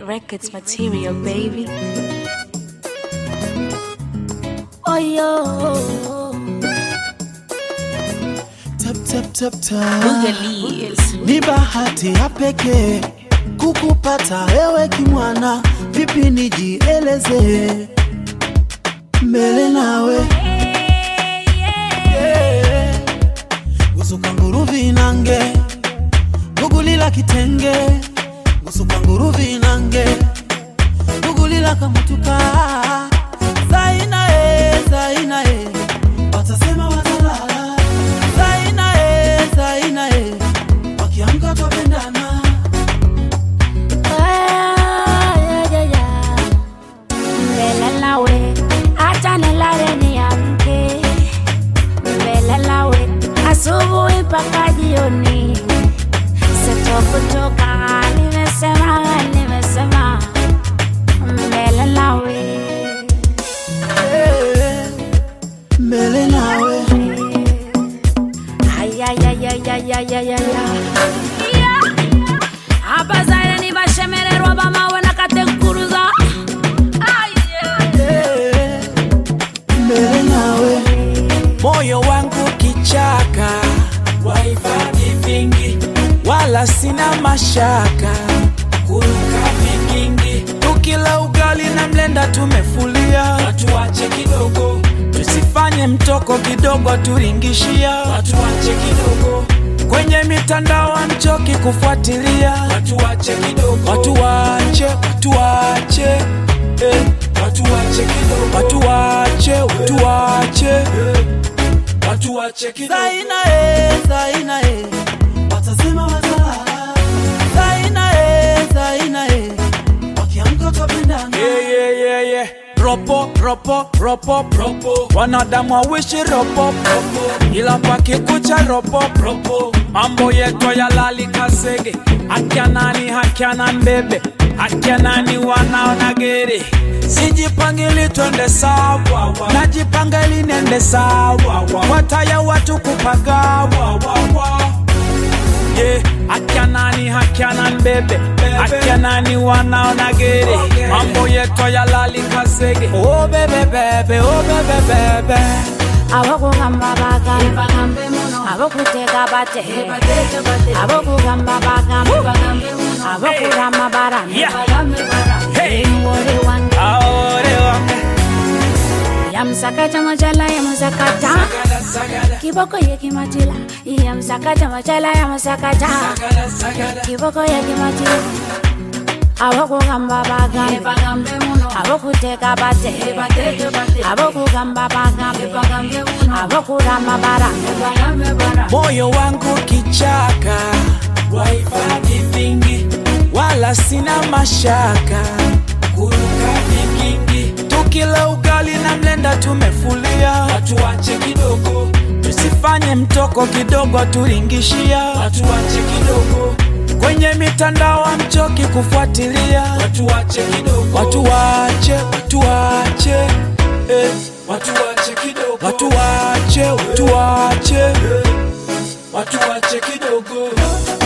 Records material, baby. Oh yo, Tap, tap, tap, tap. Boogalies. Ni bahati ya pekee kukupata ewe kimwana, vipi nijieleze mbele nawe Yeah. gusuka nguruvi nange gugulila kitenge gusuka nguruvi nange gugulila kamutuka zaina e zaina e watasema watalala zaina e zaina e wakiamka twapendana Ah, yeah, yeah, yeah. Mbele nawe, acha nilale niamke. Mbele nawe, asubuhi mpaka jioni. Sitokutoka, nimesema, nimesema. Mbele nawe. Eh, mbele nawe Ay, ay, ay, ay, ay, ay, ay, ay, ay. abazaire nibashemererwa bamawe nakatenkuruza Eh, mbele nawe moyo wangu kichaka wahifadhi vingi wala sina mashaka kuruka vikingi tukila ugali na mlenda tumefulia watuache kidogo tusifanye mtoko kidogo turingishia watuache kidogo kwenye mitandao amchoki kufuatilia watuache kidogo watuache watuache eh. watuache kidogo watuache watuache eh. watuache kidogo zaina e zaina e watasema watalala zaina e zaina e wakiamka twapendana Yeah, yeah, yeah, yeah. Ropo, ropo, ropo, ropo. Wanadamu wawishi ropo, ropo. Ila pakikucha ropo, ropo. Mambo yetu yalali kasege. Akia nani, hakia na mbebe. Akia nani wanaona gere. Sijipangili twende sawa, najipanga ili nende sawa. Wataya watu kupagawa, yeah. Akia nani hakia na mbebe akia nani wanaona gere mambo yetu yalali kasege oh bebe bebe oh bebe bebe abokugamba bagambe abokuteka bate abokugamba bagambe abokurama barame Yeah. Hey. ngore wange aore wange yamsakata machala yamusakata sagada sagada kiboko yekimatila yamsakata machala yamusakata sagada sagada kiboko yekimatila abokugamba bagambe abokuteka bate abokugamba bagambe abokurama barame moyo wangu kichaka wahifadhi vingi wala sina mashaka kuruka vikingi tukila ugali na mlenda tumefulia watuache kidogo tusifanye mtoko kidogo turingishia watuache kidogo kwenye mitandao amchoki kufuatilia watuache kidogo watuache watuache eh. watuache kidogo watuache watuache eh. watuache kidogo